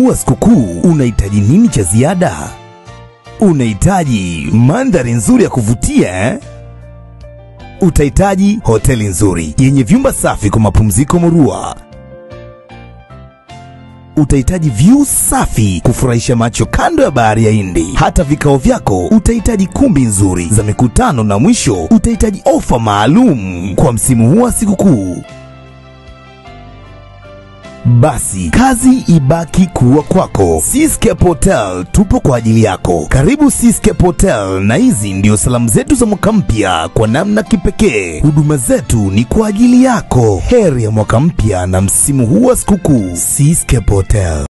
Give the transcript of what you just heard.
huu wa sikukuu unahitaji nini cha ziada? Unahitaji mandhari nzuri ya kuvutia eh? Utahitaji hoteli nzuri yenye vyumba safi kwa mapumziko murua. Utahitaji view safi kufurahisha macho kando ya bahari ya Hindi. Hata vikao vyako utahitaji kumbi nzuri za mikutano, na mwisho utahitaji ofa maalum kwa msimu huu wa sikukuu. Basi kazi ibaki kuwa kwako. Seascape Hotel tupo kwa ajili yako. Karibu Seascape Hotel, na hizi ndio salamu zetu za mwaka mpya kwa namna kipekee. Huduma zetu ni kwa ajili yako. Heri ya mwaka mpya na msimu huu wa sikukuu. Seascape Hotel.